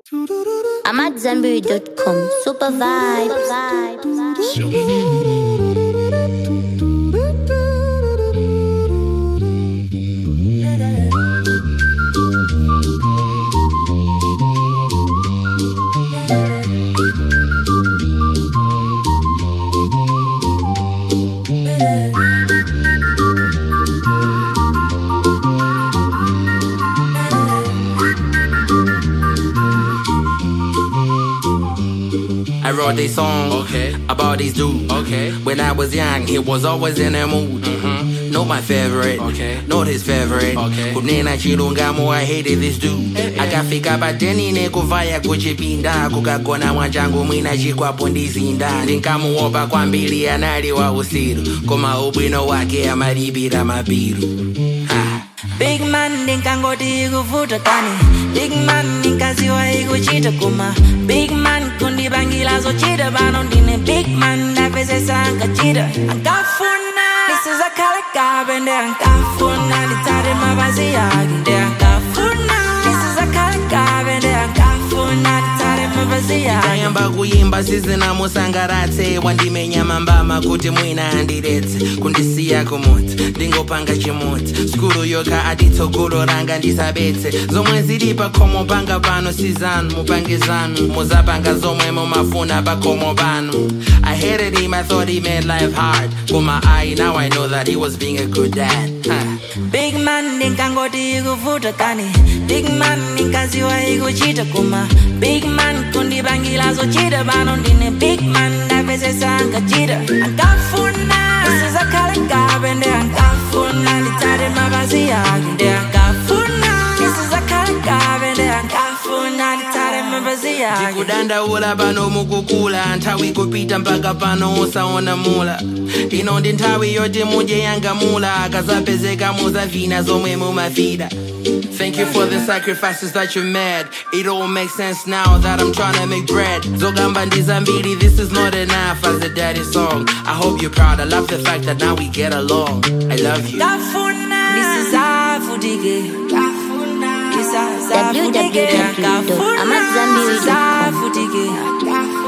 I'm at Zenberry.com. Super vibes. I wrote this song Okay. about this dude. Okay. When I was young, he was always in a mood. Mhm. Not my favorite. Okay. Not his favorite. Okay. kunena chilungamo I hated this dude akafika pateni nekuvaya kuchipinda kukagona mwachangu mwina chikwapo ndizinda ndinkamuopa kwambiri anali wa usiru koma ubwino wake amalipira mabiru ha. Big man ndinkangoti kuvuta kani Big man ndinkaziwa ikuchita kuma Big man kundibangila zochita pano ndine Big man ndapezesa ankachita Ankafuna nisizakhala kabe nde ankafuna nditsate mapazi yake nde ankafuna nisizakhala kabe nde ankafuna nditsate mapazi yake tayamba kuyimba sizinamusangaratse wandimenya mambama kuti mwina andiretse kundisiya kumudzi ndingopanga chimudzi skulu yoka aditsogolo ranga ndisabetse zomwe zili pakhomo panga pano sizanu mupange zanu muzapanga zomwe mumafuna pakhomo pano I hated him, I thought he made life hard Koma I, now I know that he was being a good dad huh. Big man ndinkangoti ikuvuta kani Big man ndinkaziwa ikuchita kuma Big man kundibangila zochita pano ndine Big man ndapezesa ankachita Ankafuna nisizakhala kabe nde ankafuna nditsate mapazi yake nde ankafuna nisizakhala kabe nde ankafuna nditsate mapazi yake kudandaula pano mukukula nthawi kupita mpaka pano usaona mula ino ndi nthawi yoti mudye yangamula akazapezeka muzavina zomwe mumafida Thank you for the sacrifices that you made. It all makes sense now that I'm trying to make bread. Zogamba ndizambiri, this is not enough as a daddy song. I hope you're proud. I love the fact that now we get along. I love you. Kafuna nisizavudike Nisizavudike. www.amadzambiri.com. Nisizavudike